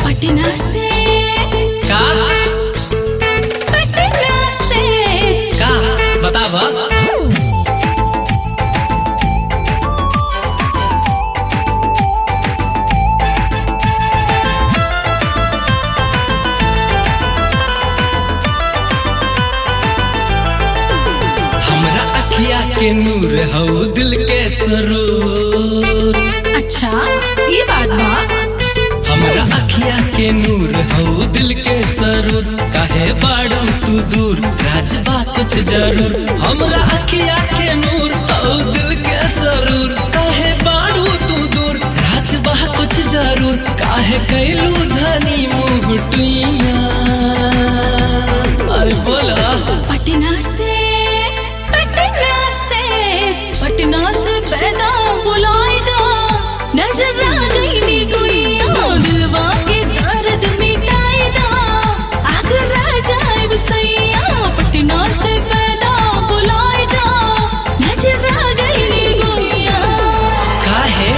पटना से का पटना से का बताब हमरा अखिया के नूर हऊ दिल के सरूर अच्छा ये बात बा हमरा अखिया के नूर हऊ दिल के सरूर काहे बाड़ू तू दूर राजबा कुछ जरूर हमरा अखिया के नूर हऊ दिल के सरूर काहे बाड़ू तू दूर राजबा कुछ जरूर काहे कैलू धनी मुँह टुइया अरे बोला पटना से पटना से पटना से पैदा बुलाए दो नजर आ गई नी गुइया दिलवा के दर्द मिटाए दो आगर आ जाए सैया पटना से पैदा बुलाए दो नजर आ गई नी गुइया काहे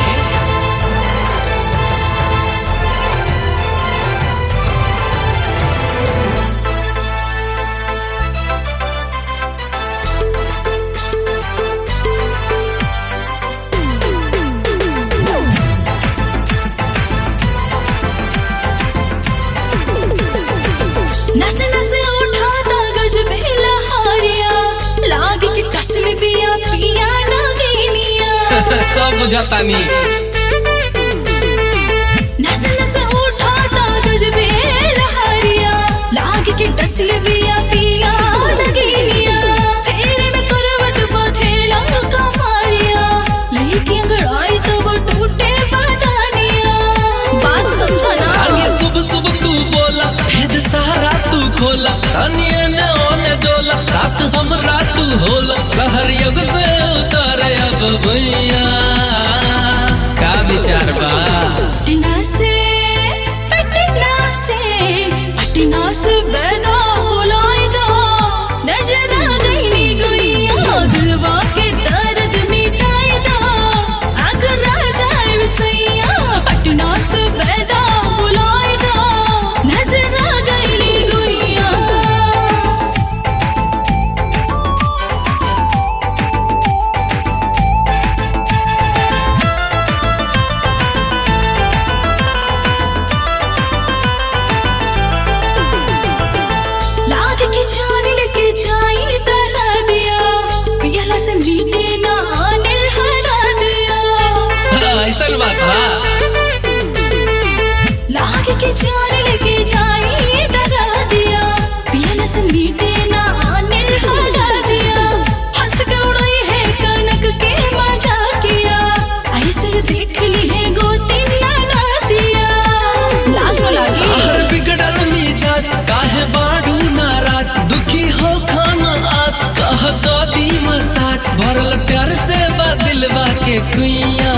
नस नस उठाता गजब लहारिया लाग के टसल बिया पिया नागिनिया सब बुझातानी नस नस उठाता गजब लहारिया लाग के टसल बिया पिया नागिनिया फेरे में करवट बथेला कमारिया लेके अंगड़ाई तो वो टूटे बदानिया बात समझा ना आगे सुब सुब तू बोला भेद सारा तू खोला तनिए ने ओने डोला साथ हमरा तू होला कहर युग से उतारे अब भैया का विचार बा पटना से पटना से पटना से बैदा बुलाए दो नजर आ गई नी गुइया दिलवा के दर्द मिटाए दो अगर आ जाए सैया पटना से बैदा बुलाए दो नजर आ गई नी गुइया लाग के छान के छाई तरा दिया पियला से मीठे ना आने हरा दिया ऐसन बात बा लाग के छान के छाई तरा दिया पियला से मीठे ना आने हरा दिया हंस के उड़ाई है कनक के मजा किया ऐसे देख ली है गोती ना दिया लाज में लागी हर बिगड़ल मिजाज काहे बाड़ू नाराज दुखी हो खाना आज कह तो दी मसाज भरल प्यार से बा दिलवा के कुइया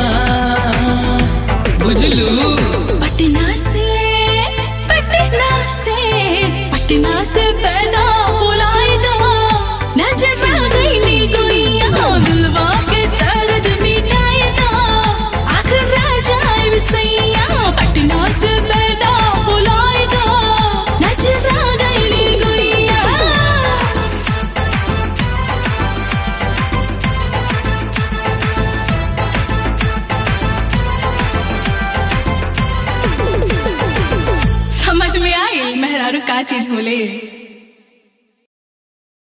बुझलू पटना से पटना से पटना से पैदा बुलाए दो नजर आ गई नी गुइया दिलवा के दर्द मिटाए दो आखिर आ जाए सैया पटना से पैदा बुलाए दो नजर आ गई नी गुइया समझ में आई मेहरारू का चीज बोले